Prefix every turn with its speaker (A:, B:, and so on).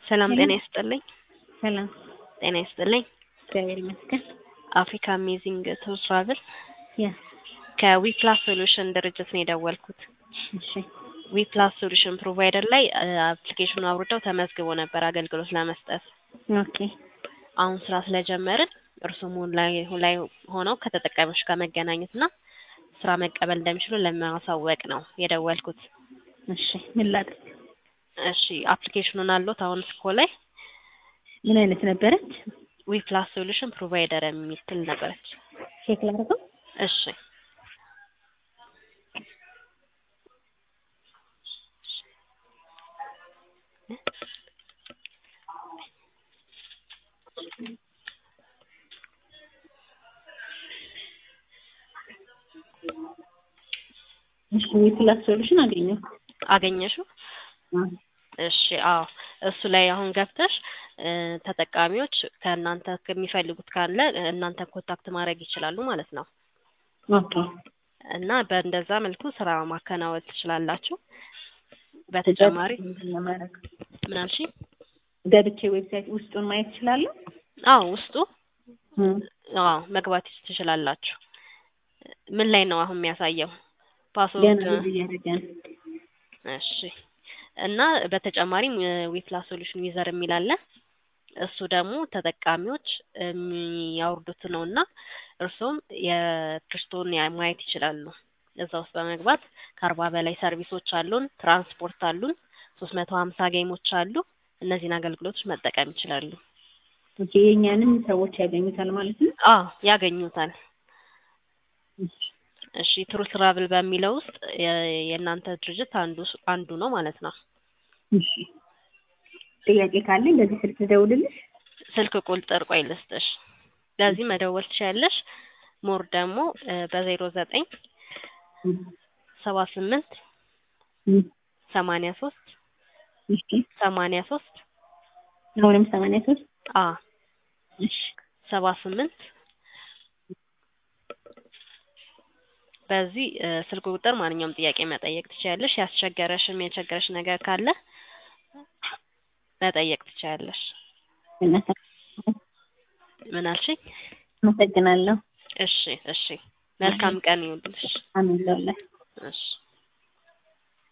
A: ሰላም ጤና ይስጥልኝ።
B: ሰላም
A: ጤና ይስጥልኝ።
B: እግዚአብሔር ይመስገን።
A: አፍሪካ አሜዚንግ ቱር ትራቭል
B: ያ
A: ከዊፕላስ ሶሉሽን ድርጅት ነው የደወልኩት።
B: እሺ
A: ዊፕላስ ሶሉሽን ፕሮቫይደር ላይ አፕሊኬሽኑ አውርደው ተመዝግቦ ነበር አገልግሎት ለመስጠት።
B: ኦኬ
A: አሁን ስራ ስለጀመርን እርሱም ላይ ላይ ሆነው ከተጠቃሚዎች ጋር መገናኘት እና ስራ መቀበል እንደሚችሉ ለማሳወቅ ነው የደወልኩት።
B: እሺ ምን ላድርግ?
A: እሺ አፕሊኬሽኑን አለዎት አሁን ስኮ ላይ
B: ምን አይነት ነበረች?
A: ዊፕላስ ሶሉሽን ፕሮቫይደር የምትል ነበረች።
B: ቼክ ላድርገው።
A: እሺ
B: እሺ ዊፕላስ ሶሉሽን አገኘሁ።
A: አገኘሽው? እሺ አዎ እሱ ላይ አሁን ገብተሽ እ ተጠቃሚዎች ከእናንተ ከሚፈልጉት ካለ እናንተ ኮንታክት ማድረግ ይችላሉ ማለት ነው።
B: ኦኬ
A: እና በእንደዛ መልኩ ስራ ማከናወን ትችላላችሁ። በተጨማሪ
B: ምንድን ነው የማደርገው?
A: ምን አልሽኝ?
B: ገብቼ ዌብሳይት ውስጡን ማየት እችላለሁ?
A: አዎ ውስጡ
B: እም፣
A: አዎ መግባት ትችላላችሁ። ምን ላይ ነው አሁን የሚያሳየው?
B: ገና
A: ፓስወርድ
B: ሎድ እያደረገ ነው።
A: እሺ እና በተጨማሪም ዊፕላስ ሶሉሽን ዩዘር የሚል አለ። እሱ ደግሞ ተጠቃሚዎች የሚያወርዱት ነው እና እርሶም የክርስቶን ማየት ይችላሉ። እዛ ውስጥ በመግባት ከአርባ በላይ ሰርቪሶች አሉን፣ ትራንስፖርት አሉን፣ ሶስት መቶ ሀምሳ ጌሞች አሉ። እነዚህን አገልግሎቶች መጠቀም ይችላሉ።
B: ኦኬ የእኛንም ሰዎች ያገኙታል ማለት ነው?
A: አዎ ያገኙታል። እሺ ትሩ ትራቭል በሚለው ውስጥ የ- የእናንተ ድርጅት አንዱ ስ- አንዱ ነው ማለት ነው።
B: እሺ ጥያቄ ካለኝ በዚህ ስልክ ልደውልልሽ?
A: ስልክ ቁጥር ቆይ ልስጥሽ። በዚህ መደወል ትችያለሽ። ሞር ደግሞ በዜሮ ዘጠኝ
B: እም፣
A: ሰባ ስምንት
B: እም፣
A: ሰማንያ ሶስት
B: እሺ
A: ሰማንያ ሶስት
B: አሁንም ሰማንያ ሶስት
A: አ
B: እሺ
A: ሰባ ስምንት በዚህ እ ስልክ ቁጥር ማንኛውም ጥያቄ መጠየቅ ትችያለሽ። ያስቸገረሽም የቸገረሽ ነገር ካለ መጠየቅ ትችያለሽ።
B: እናት
A: ምን አልሽኝ?
B: አመሰግናለሁ።
A: እሺ እሺ መልካም ቀን ይሁንልሽ።
B: አሜን ለሁላችሁ።
A: እሺ